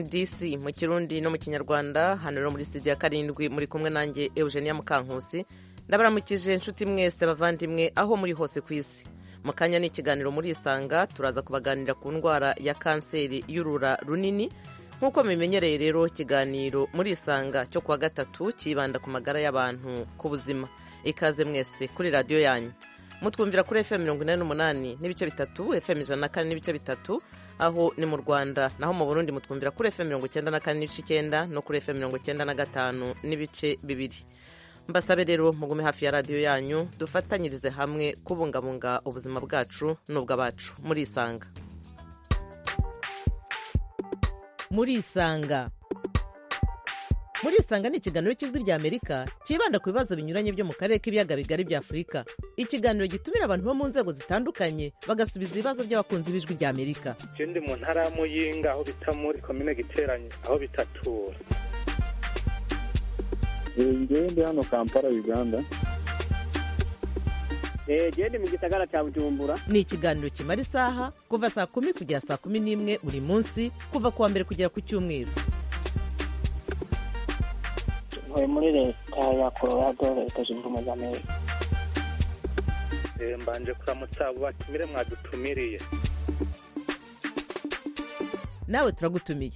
DC mu kirundi no mu kinyarwanda hano rero muri studio ya karindwi muri kumwe nanjye Eugenia Mukankusi ndabaramukije inshuti mwese abavandimwe aho muri hose ku isi mu kanya ni ikiganiro muri isanga turaza kubaganira ku ndwara ya kanseri y'urura runini nk'uko mubimenyereye rero ikiganiro muri isanga cyo kuwa gatatu kibanda ku magara y'abantu ku buzima ikaze mwese kuri radiyo yanyu mutwumvira kuri fm mirongo inani n'umunani n'ibice bitatu fm ijana na kane n'ibice bitatu aho ni mu rwanda naho mu burundi mutwumvira kuri fm mirongo icyenda na kane n'ibice icyenda no kuri fm mirongo icyenda na gatanu n'ibice bibiri mbasabe rero mugume hafi ya radiyo yanyu dufatanyirize hamwe kubungabunga ubuzima bwacu n'ubw'abacu muri isanga muri isanga muri isanga ni ikiganiro cy'ijwi ry'amerika cyibanda ku bibazo binyuranye byo mu karere k'ibiyaga bigari bya afurika ikiganiro gitumira abantu bo mu nzego zitandukanye bagasubiza ibibazo by'abakunzi b'ijwi ry'amerika icyo ndi mu ntara ya muyinga aho bita muri komine giteranye aho bitatura njyewe ndi hano kampala uganda genda mu gisagara cya bujumbura ni ikiganiro kimara isaha kuva saa kumi kugera saa kumi n'imwe buri munsi kuva ku wa mbere kugera ku cyumweru ntuye muri leta ya colorado leta zunze ubumwe za amerika mbanje kuramutsa abo batumire mwadutumiriye nawe turagutumiye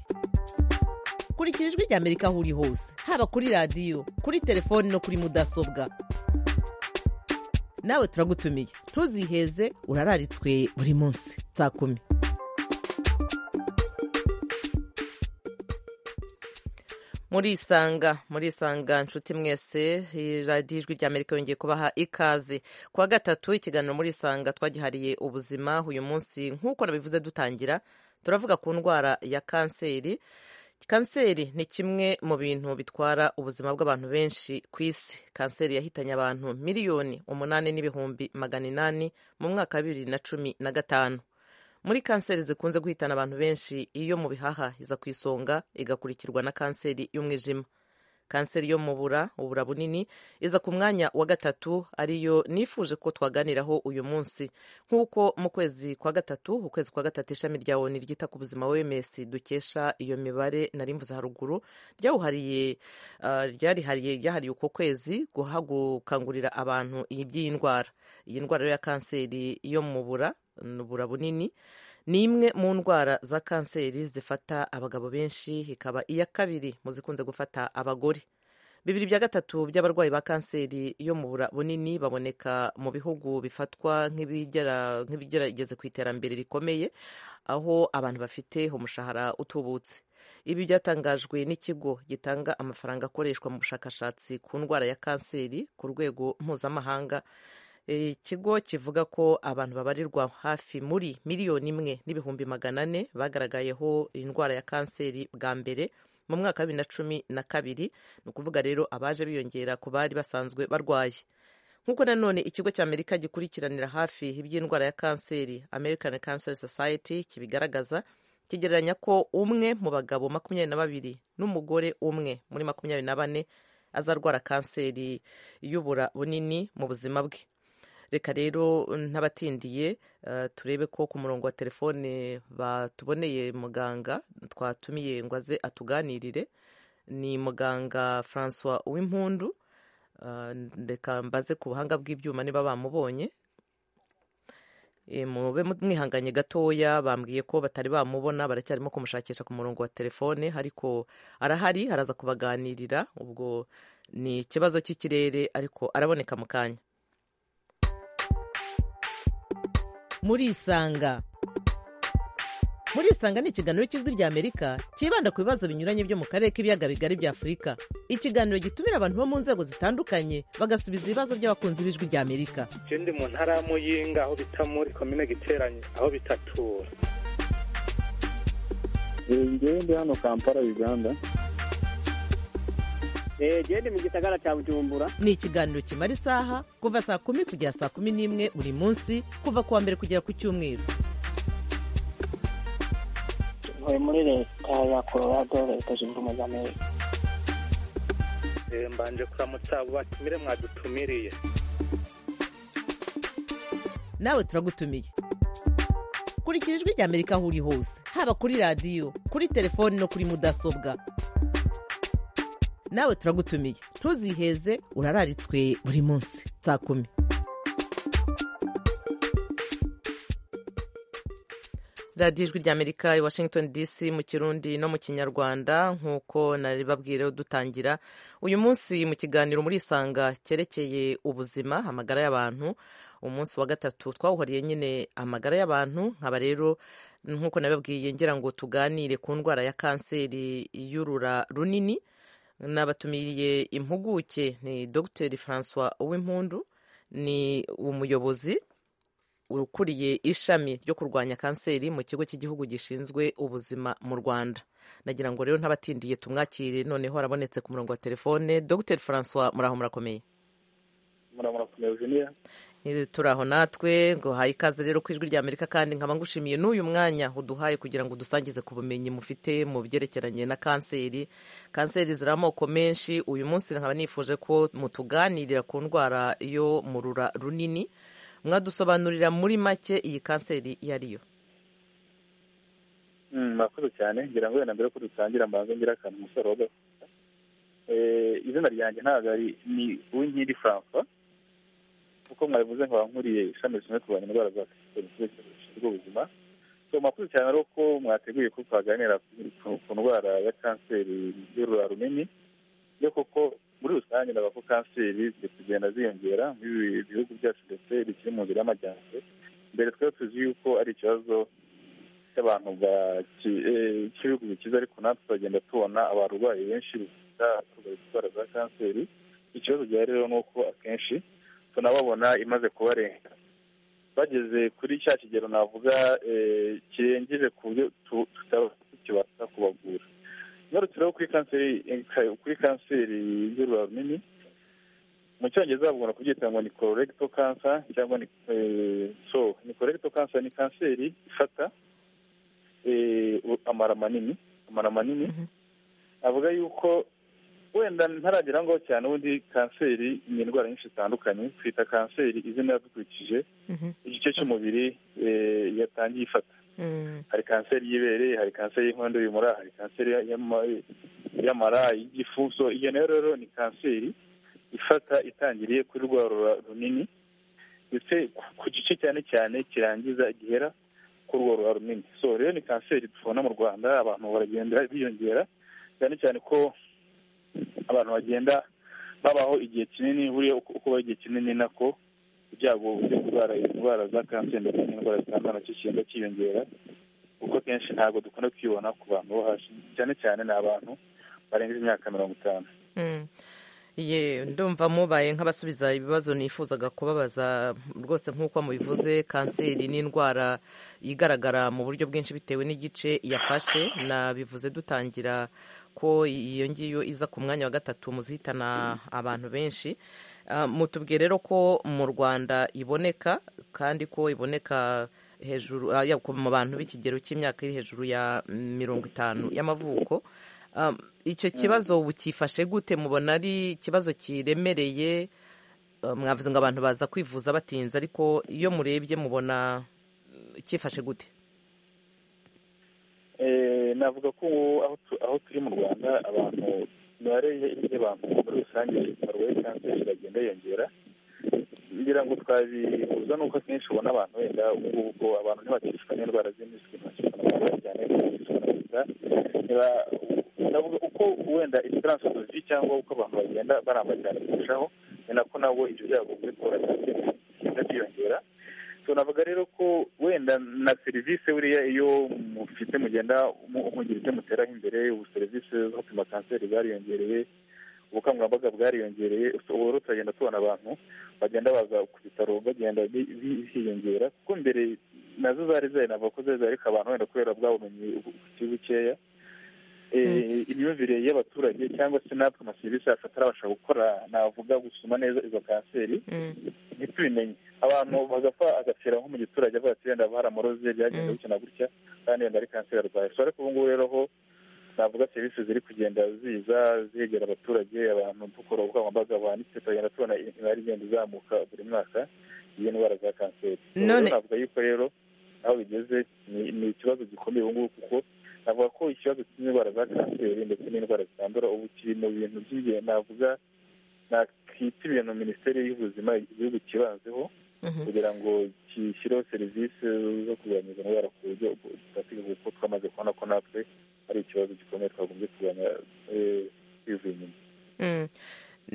kurikira ijwi rya amerika aho uri hose haba kuri radiyo kuri telefoni no kuri mudasobwa nawe turagutumiye ntuziheze urararitswe buri munsi saa kumi muri isanga muri isanga nshuti mwese radiyo ijwi rya amerika yongeye kubaha ikaze ku wa gatatu ikiganiro muri isanga twagihariye ubuzima uyu munsi nk'uko nabivuze dutangira turavuga ku ndwara ya kanseri kanseri ni kimwe mu bintu bitwara ubuzima bw'abantu benshi ku isi kanseri yahitanye abantu miliyoni umunani n'ibihumbi magana inani mu mwaka wa bibiri na cumi na gatanu muri kanseri zikunze guhitana abantu benshi iyo mu bihaha iza ku isonga igakurikirwa na kanseri y'umwijima kanseri yo mu bura ubura bunini iza ku mwanya wa gatatu ariyo nifuje ko twaganiraho uyu munsi nk'uko mu kwezi kwa gatatu ukwezi kwa gatatu ishami rya oni ryita ku buzima wms dukesha iyo mibare nari mvuze haruguru ryawuhariye ryarihariye ryahariye uko kwezi guhagukangurira abantu by'iyi ndwara iyi ndwara ya kanseri yo mu bura ubura bunini ni imwe mu ndwara za kanseri zifata abagabo benshi ikaba iya kabiri mu zikunze gufata abagore bibiri bya gatatu by'abarwayi ba kanseri yo mu bura bunini baboneka mu bihugu bifatwa nk'ibigerageze ku iterambere rikomeye aho abantu bafite umushahara utubutse ibi byatangajwe n'ikigo gitanga amafaranga akoreshwa mu bushakashatsi ku ndwara ya kanseri ku rwego mpuzamahanga ikigo kivuga ko abantu babarirwa hafi muri miliyoni imwe n'ibihumbi magana ane bagaragayeho indwara ya kanseri bwa mbere mu mwaka wa bibiri na cumi na kabiri ni ukuvuga rero abaje biyongera ku bari basanzwe barwaye nk'uko nanone ikigo cya amerika gikurikiranira hafi iby'indwara ya kanseri american cancer society kibigaragaza kigereranya ko umwe mu bagabo makumyabiri na babiri n'umugore umwe muri makumyabiri na bane azarwara kanseri y'ubura bunini mu buzima bwe reka rero ntabatindiye turebe ko ku murongo wa telefone batuboneye muganga twatumiye ngo aze atuganirire ni muganga francois w'impundu reka mbaze ku buhanga bw'ibyuma niba bamubonye mube mwihanganye gatoya bambwiye ko batari bamubona baracyarimo kumushakisha ku murongo wa telefone ariko arahari araza kubaganirira ubwo ni ikibazo cy'ikirere ariko araboneka mu kanya muri isanga muri isanga ni ikiganiro cy'ijwi rya amerika cyibanda ku bibazo binyuranye byo mu karere k'ibiyaga bigari bya afurika ikiganiro gitumira abantu bo mu nzego zitandukanye bagasubiza ibibazo by'abakunzi b'ijwi rya amerika icyo ndi mu ntara ya muyinga aho bita muri komine giteranye aho bitatura njyewe ndi hano kampala uganda genda mu gisagara cya bujumbura ni ikiganiro kimara isaha kuva saa kumi kugera saa kumi n'imwe buri munsi kuva ku wa mbere kugera ku cyumweru ntuye muri leta ya colorado leta zunze ubumwe za amerika mbanje kuramutsa abo batumire mwadutumiriye nawe turagutumiye kurikira ijwi rya amerika aho uri hose haba kuri radiyo kuri telefoni no kuri mudasobwa nawe turagutumiye ntuziheze urararitswe buri munsi saa kumi radiyo ijwi rya amerika i washington dc mu kirundi no mu kinyarwanda nk'uko naribabwire dutangira uyu munsi mu kiganiro murisanga cyerekeye ubuzima amagara y'abantu umunsi wa gatatu twawuhariye nyine amagara y'abantu nkaba rero nk'uko nabibabwiye ngira ngo tuganire ku ndwara ya kanseri y'urura runini nabatumiriye impuguke ni dr francois uwimpundu ni umuyobozi ukuriye ishami ryo kurwanya kanseri mu kigo cy'igihugu gishinzwe ubuzima mu rwanda nagira ngo rero ntabatindiye tumwakire noneho arabonetse ku murongo wa telefone dr francois muraho murakomeye murakomeye Eugenia Eh, turaho natwe ngo haye ikaze rero ku ijwi rya amerika kandi nkaba ngushimiye n'uyu mwanya uduhaye kugira ngo udusangize ku bumenyi mufite mu byerekeranye na kanseri kanseri ziri amoko menshi uyu munsi nkaba nifuje ko mutuganirira ku ndwara yo mu rura runini mwadusobanurira muri make iyi kanseri iyo ari yo Mm, murakoze cyane ngira ngo wenda mbere ko dutangira mbanze ngira akantu umusore wa gato Eh, izina ryanjye ntabwo ari ni uwinkindi francois kuko mwabivuze nkaba nkuriye ishami rishinzwe kurwanya indwara za kanseri mu kigo gishinzwe ubuzima so murakoze cyane rero ko mwateguye ko twaganira ku- ku ndwara ya kanseri y'urura runini yo koko muri rusange ndabona ko kanseri ziri kugenda ziyongera muri ibi bihugu byacu ndetse bikiri mu nzira y'amajyambere mbere twari tuzi yuko ari ikibazo cy'abantu cy'ibihugu bikize ariko natwe turagenda tubona abarwayi benshi bafite indwara za kanseri ikibazo gihari rero ni uko akenshi tunababona imaze kubarenga bageze kuri cya kigero navuga eh, kirengeje ku buryo tu- tutaba tukibasha kubavura ngarutse rero kuri kanseri kuri kanseri y'urura runini mu cyongereza bagomba kubyita ngo ni colorectal cancer cyangwa ni eh, so ni colorectal cancer ni kanseri ifata eh, u- amara manini amara manini Mhm. avuga yuko wenda ntaragera ngaho cyane ubundi kanseri ni indwara nyinshi zitandukanye twita kanseri izina dukurikije igice cy'umubiri eh, yatangiye ifata hari kanseri y'ibere hari kanseri y'inkondo y'umura hari kanseri y'ama- y'amara y'igifu so iyo nayo rero ni kanseri ifata itangiriye kuri rwa rura runini ndetse ku- ku gice cyane cyane kirangiza gihera kuri rwa rura runini so rero ni kanseri tubona mu rwanda abantu baragenda biyongera cyane cyane ko abantu bagenda babaho igihe kinini buriya uko uko ubaho igihe kinini nako ibyago byo kurwara indwara za kanseri ndetse n'indwara zitandukanye nacyo kigenda cyiyongera kuko kenshi ntabwo dukunda kwibona ku bantu bo hasi cyane cyane ni abantu barengeje imyaka mirongo itanu ye ndumva mubaye nk'abasubiza ibibazo nifuzaga kubabaza rwose nk'uko mubivuze kanseri ni indwara igaragara mu buryo bwinshi bitewe n'igice yafashe nabivuze dutangira ko iyo ngiyo iza ku mwanya wa gatatu muzihitana abantu benshi Ah, mutubwiye rero ko mu rwanda iboneka kandi ko iboneka hejuru ah, ya- ku- mu bantu b'ikigero cy'imyaka iri hejuru ya mirongo itanu y'amavuko Ah, icyo kibazo bukifashe gute mubona ari ikibazo kiremereye Ah, mwavuze ngo abantu baza kwivuza batinze ariko iyo murebye mubona mm, cyifashe gute Eh, navuga ko ubu aho tu- aho turi mu rwanda abantu imibare y- y'abantu muri rusange barwaye kanseri iragenda yiyongera ngira ngo twabihuza n'uko akenshi ubona abantu wenda ubu ubwo abantu ntibakishwa n'indwara z'impiswi ntibakishwa n'amagara cyane ntibakishwa na sida niba ndavuga uko wenda esperance tuzi cyangwa uko abantu bagenda baramba cyane kurushaho ni nako nabo ibyo byago byo kubura kanseri bigenda byiyongera tunavuga rero ko wenda na serivisi buriya iyo mufite mugenda mu- mugira ibyo muteraho imbere ubu serivisi zo gupima kanseri zariyongereye ubukangurambaga bwariyongereye so ubu rero turagenda tubona abantu bagenda baza ku bitaro bagenda bi- bi- biyongera kuko mbere nazo zari zari navuga ko zari zari ariko abantu wenda kubera bwa bumenyi bukiri bukeya Eh, imyumvire y'abaturage cyangwa se natwe amaserivisi yacu atarabasha gukora navuga gusuma neza izo kanseri ntitubimenye abantu bagapfa agapfira nko mu giturage avuga ati wenda baramuroze byagenze Mm. gutya na gutya kandi wenda ari kanseri arwaye so ariko ubu ngubu rero ho navuga serivisi ziri kugenda ziza zegera abaturage abantu dukora ubukangurambaga buhanitse tukagenda tubona imibare igenda izamuka buri mwaka y'iyi ndwara za kanseri So, None- rero navuga yuko rero aho bigeze ni- ni ikibazo gikomeye ubu ngubu kuko navuga ko ikibazo cy'indwara za kanseri ndetse n'indwara zitandura ubu kiri mu bintu by'ingenzi navuga nakita ibintu minisiteri y'ubuzima igihugu kibanzeho Mhm. kugira ngo gishyireho serivisi zo kurwanya izo ndwara ku buryo zifatika kuko twamaze kubona ko natwe ari ikibazo gikomeye twagombye kurwanya eh, kwivuza inyuma Mm.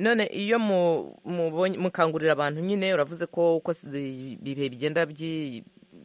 none iyo mu- mubonye- mukangurira abantu nyine uravuze ko uko si- ibihe bigenda byi-